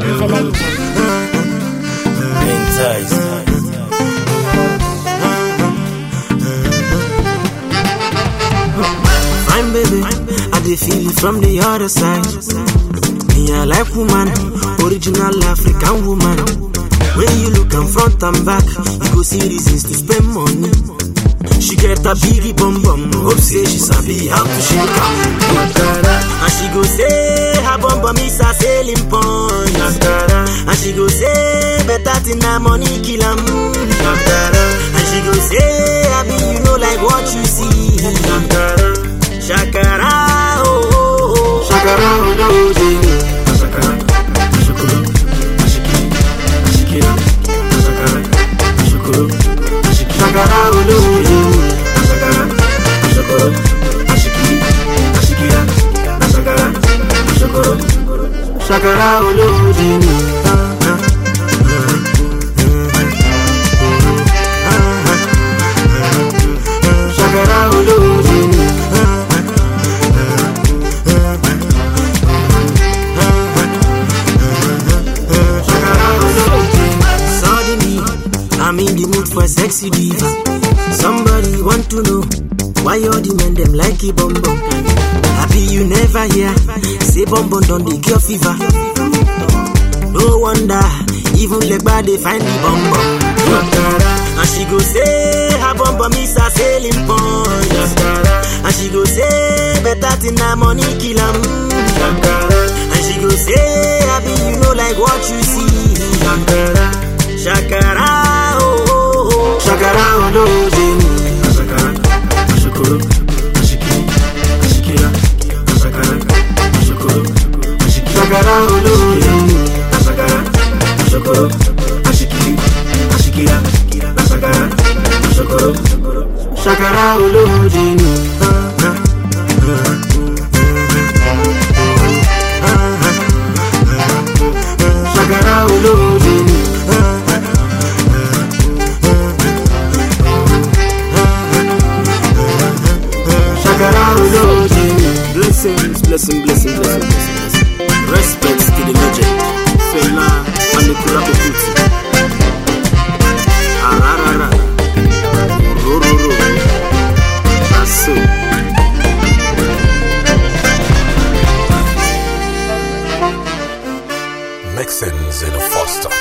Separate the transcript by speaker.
Speaker 1: Fine baby, I dey feel it from the other side. Me I like woman, original African woman. When you look am front and back, you go see reasons to spend money. She get a biggie bum bum, hope say she sabi how to shake am. And she go say her bum bum is a selling point. And she go say better thing na money kill am. And she go say abi you know like what you see. Shakara oh oh oh, shakara oh no oh. Shakara, shukuru, ashiki, ashikira, shakara, shukuru, ashiki, shakara oh no oh. Shakara, shukuru, ashiki, ashikira, shakara, shukuru, shakara oh no Shakara oh no Suddenly, I'm in the mood for a sexy diva. Somebody want to know why all the men them like it bum bum. Happy you never hear say bum bum don dey cure fever. No wonder even legba dey find the bum bum. And she go say her bum bum is a selling point. And she go say better thing na money kill am. And she go say happy you know like what you see. Shakara oh oh oh, shakara oh no oh. Shakara, shukuru, ashiki, ashikira, shakara, shukuru, ashiki, shakara oh no oh. Shakara, shukuru, ashiki, ashikira, shakara, shukuru, shakara oh no Shakara oh no Shakara oh no Blessings, blessing, blessing, blessing, blessing, blessing. Respects to the legend, Fela Anikula Okuti. Ararara, Rororo, Aso.
Speaker 2: Mixins in a Foster.